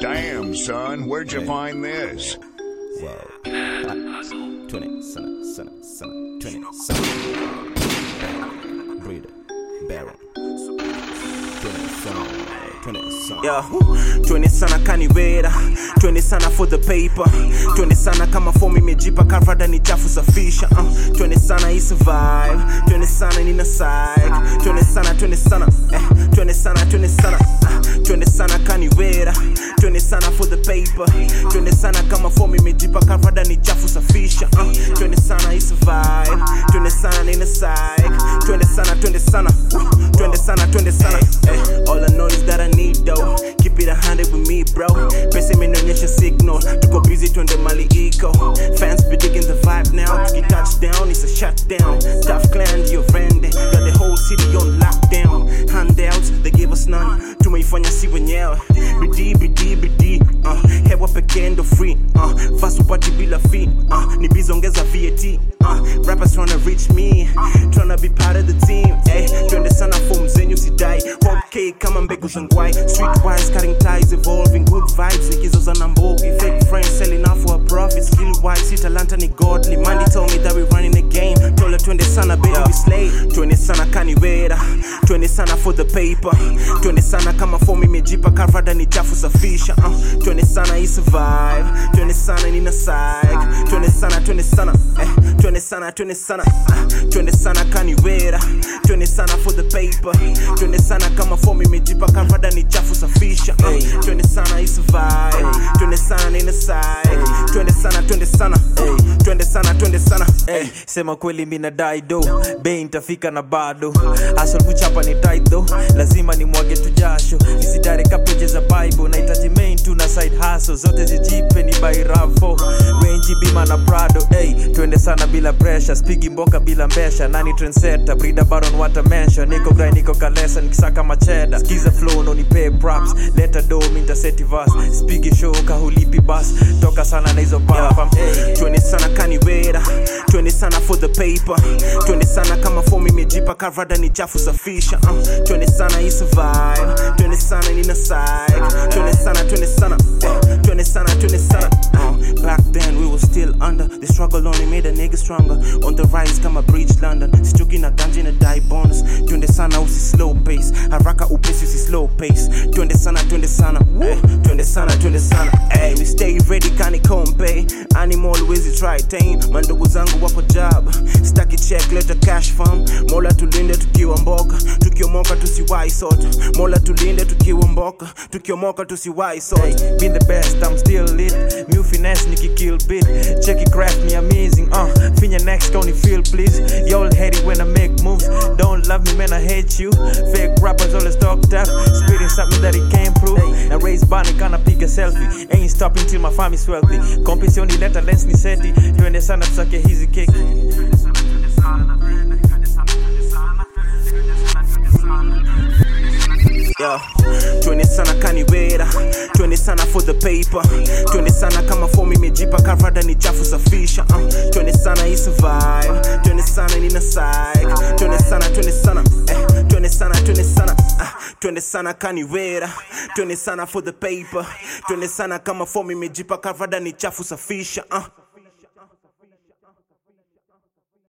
Damn, son, where'd you find this? Whoa. Ah, 20, sana, sana, sana, 20, sana. Breeder, Baron. 20, sana, 20, sana. Yeah, 20 sana kaniwera 20 sana for the paper 20 sana kama fomu imejipa karvada ni chafu safisha uh, 20 sana i survive 20 sana nina psych 20 sana 20 sana eh, 20 sana 20 sana uh, 20 sana kaniwera 20 sana for the paper 20 sana kama fomu imejipa karvada ni chafu safisha uh, 20 sana i survive 20 sana nina psych 20 sana 20 sana uh, 20 sana 20 sana eh, all I know is that I need dough keep it a hundred with me bro pesa imenionyesha signal tuko busy twende mali iko fans be digging the vibe now tuki touchdown it's a shutdown tough clan your friend got the whole city on lockdown handouts they give us none tumeifanya si wenyewe bidii bidii bidii uh, hewa pekee ndo free uh, vasupati bila fee uh, ni bizongeza vat uh, rappers tryna reach me tryna be part of the team eh, twende sana form zenyu sidai hot cake kama mbegu za ngwai streetwise cutting ties evolving good vibes nikizoza na mbogi fake friends selling out for a profit skill wise si talanta ni godly Mandy told me that we running the game tola twende sana baby we slay twende sana kaniwera twende sana for the paper twende sana kama form imejipa karvada ni chafu safisha uh, twende sana i survive twende sana nina psych twende sana twende sana eh, twende sana twende sana uh, twende sana kaniwera twende sana for the paper twende sana kama form imejipa karvada ni chafu safisha uh, twende sana i survive twende sana nina psych twende sana twende sana uh, twende sana twende sana Hey, sema kweli mina dai do bei ntafika na bado asol kuchapa ni tight though lazima ni mwage tu jasho nisidare kapeje za bible nahitaji main tu na side hustle zote zijipe ni bairafo wenji bima na prado hey, twende sana bila pressure spigi mboka bila mbesha nani trendsetter brida baron wata mention niko grai niko kalesa nikisaka macheda skiza flow no nipe props leta do mintaseti vas spigi show kahulipi bas toka sana na hizo pafam hey. twende sana kaniwera twende sana for the paper twende sana kama fomu imejipa karvada ni chafu safisha uh, twende sana i survive twende sana nina psych twende sana twende sana eh, twende sana twende sana uh, back then we were still under the struggle only made a nigga stronger on the rise kama bridge london sichuki na ganji na die bonus twende sana usi slow pace haraka upesi usi slow pace twende sana twende sana eh, twende sana twende sana eh, we stay ready kani kompe animal wezi try tame mandugu zangu wapo job staki check leta cash farm mola tulinde tukiwa mboka tukiomoka tusiwai sota mola tulinde tukiwa mboka tukiomoka tusiwai sota Hey, been the best, I'm still lit. New finesse, Nicky kill bit. Check it, craft me amazing. Uh, finya next, don't you feel please? Y'all hate it when I make moves. Don't love me, man, I hate you. Fake rappers always talk tough, spitting something that he can't prove. Now raise bunny, gonna pick a selfie. Ain't stopping till my family's wealthy. Competition, let a lens ni seti. Twende sana tusake hizi keki. Yeah. twende sana kaniwera twende sana for the paper twende sana kama fomu imejipa karvada ni chafu safisha uh, twende sana i survive twende sana nina psych twende sana twende sana eh, twende sana twende sana uh, twende sana kaniwera twende sana for the paper twende sana kama fomu imejipa karvada ni chafu safisha uh.